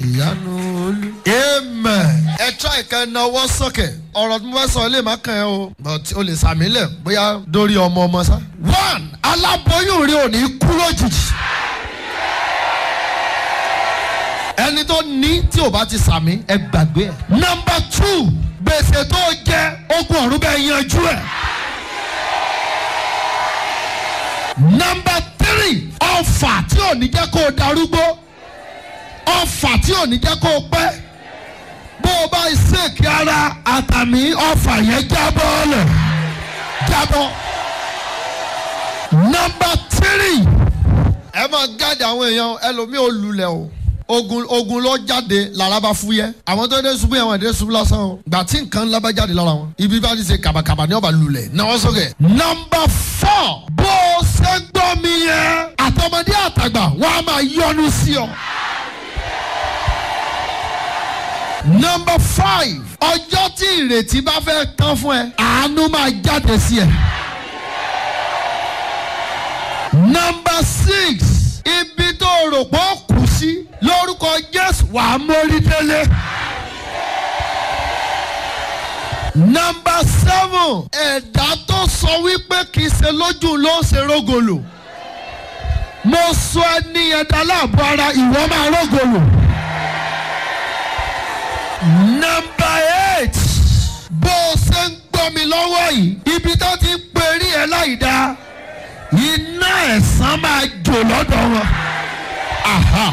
ìyanu olú. amen. ẹ try ìka ẹna ọwọ́ sókè ọ̀rọ̀ tí mo fẹ́ sọ ilé máa kàn ẹ́ o but o lè sàmì lẹ̀ bóyá dórí ọmọ ọmọ sá. one aláboyún rí òní kú lójijì. ẹni tó ní tí ò bá ti sàmì ẹ gbàgbé ẹ. number two gbèsè tó jẹ ogun ọ̀run bẹ́ẹ̀ yanjú ẹ̀. number three ọfà tí ò ní jẹ́ kó o darúgbó ọfà tí ò ní jẹ́ kó o pẹ́ bó o bá ṣèkì ara àtàmì ọfà yẹn jábọ́ lẹ̀ jábọ́. number three ẹ máa gáàdì àwọn èèyàn ẹlòmíì ò lulẹ̀ o ogun ogun ló jáde lára bá fúyẹ́ àwọn tó dé ṣubú yẹn wọn dé ṣubú lásán o gbà tí nǹkan ńlá bá jáde lára wọn ibi bá ti ṣe kàbàkàbà ní ọba lulẹ̀ náwó sókè. number four bó o ṣe ń gbọ́ mi yẹn àtọmọdé àtàgbà wọn a máa yọnu sí ọ. number five ọjọ́ tí ìrètí bá fẹ́ tán fún ẹ àánú máa jáde sí ẹ. number six ibi tó rò pé ó kù sí lórúkọ jésù wàá mórí délé. number seven ẹ̀dá tó sọ wípé kì í ṣe lójú ló ń ṣe rógòlò mo sọ ẹni ẹ̀dá láàbọ̀ ara ìwọ máa rógòlò. number eight bó o ṣe ń gbọ́ mi lọ́wọ́ yìí ibi tó ti ń perí ẹ láì dáa iná ẹ̀sán máa jò lọ́dọ̀ wọn. Aha.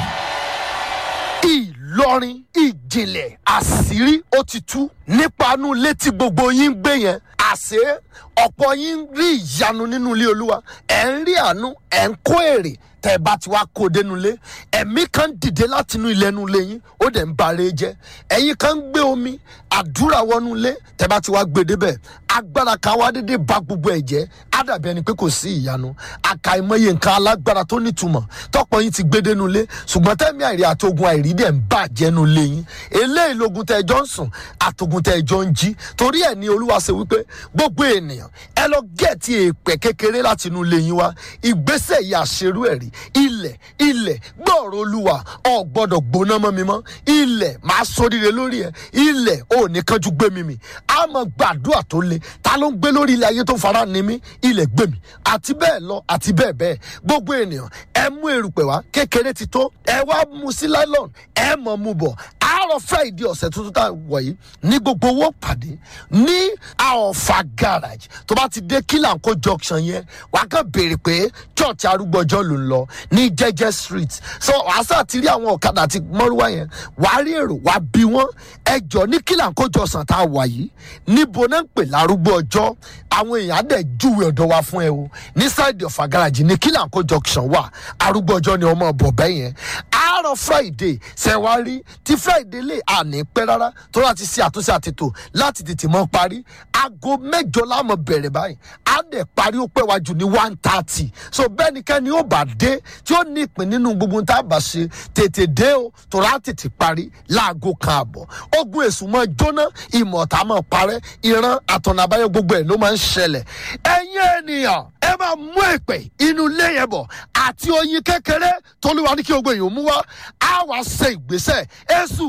ìlọrin ìjìnlẹ̀ àṣírí ó ti tú nípa inú ilé tí gbogbo yín ń gbé yẹn àṣé ọ̀pọ̀ yín ń rí ìyanu nínú ilé olúwa ẹ̀ ń rí àánú ẹ̀ ń kó èrè tẹ́ ẹ bá ti wá kó dénú ilé ẹ̀mí kan dìde láti inú ilé inú ilé yín ó dẹ̀ ń bare jẹ́ ẹ̀yin kan ń gbé omi àdúrà wọnú ilé tẹ́ bá ti wá gbé débẹ̀ agbára kan wá dédé ba gbogbo ẹ̀ jẹ́ á dàbí ẹni pé kò sí ìyanu àkàìmọye nǹkan alágbára tó nítumọ̀ tọ́pọ̀ yín ti gbé dénú ilé ṣùgbọ́n tẹ́mi àìrí àtogun àìrí dẹ̀ ń bàjẹ́ nu ilé yín eléyìí logun tẹ́ ẹ jọ ń sùn àtogun tẹ́ ẹ jọ ń jí torí ẹ̀ ní olúwa ṣe wípé gbogbo ènìyàn ẹ lọ gẹ̀ẹ́tì èèpẹ̀ kékeré láti inú ilé yín wá ìgbésẹ̀ yìí àṣerú ẹ̀ rí ilẹ̀ ilẹ̀ gbọ́ọ̀rọ̀ olúwa ọ̀ gbọ́dọ̀ gbóná mọ́ mi mọ́ ilẹ̀ máa sóríire lórí ẹ̀ ilẹ̀ ò ní kánjú gbé mi mì á mọ gbàdúrà tó le ta ló ń gbé lórí ilẹ̀ ayé tó fara ni mí ilẹ̀ gbé mi àti bẹ́ẹ̀ lọ àti bẹ́ẹ̀ bẹ́ẹ̀ gbogbo ènìyàn ẹ mú erùpẹ̀ wá kékeré ti tó ẹ wá mu sí nylon ẹ mọ̀ mu bọ̀ àárọ̀ friday ọ̀sẹ̀ tuntun tá a wọ̀ yìí ní gbogbo owó pàdé ní àọ̀fà garage tó bá ti dé kílànkó junction yẹn wàá kàn béèrè pé church arúgbọ́jọ́ ló ń lọ ní jẹ́jẹ́ street so wàá sá ti rí àwọn ọ̀kadà àti mọ́rúwá yẹn wàá rí èrò wàá bí wọ́n ẹjọ́ ní kílànkó junction tá a wà yìí níbo náà ń pè lárúgbó ọjọ́ àwọn èèyàn á dẹ̀ júwe ọ̀dọ̀ wa fún ẹ o ní side ọ̀fà garage ní kílànkó junction wà arúgbó ọjọ́ ni ọmọ ọ̀bọ̀ bẹ́ẹ̀ yẹn àárọ̀ friday ṣẹ̀wárí tí friday lè àní pẹ́ rárá tó láti ṣe àtúnṣe àtètò láti tètè mọ́ parí aago mẹ́jọ láàmú bẹ̀rẹ̀ báyìí á dẹ̀ parí ó pẹ́ wájú ní one thirty so bẹ́ẹ̀ ni kẹ́ni ó bá dé tí ó ní ìpín nínú gbogbo tá a bá ṣe tètè dé o tó rà tètè parí láago kan àbọ̀ ogun èṣù máa jóná ìmọ̀ta máa parẹ́ ìran àtọ̀nà àbáyọ gbogbo ẹ̀ ló máa ń ṣẹlẹ̀ ẹ̀yin ènìyàn ẹ máa mú èpè inú ilé yẹn bọ̀ àti oyin kékeré tolúwa ní kí gbogbo èèyàn mú wá á wàá ṣe ìgbésẹ̀ èṣù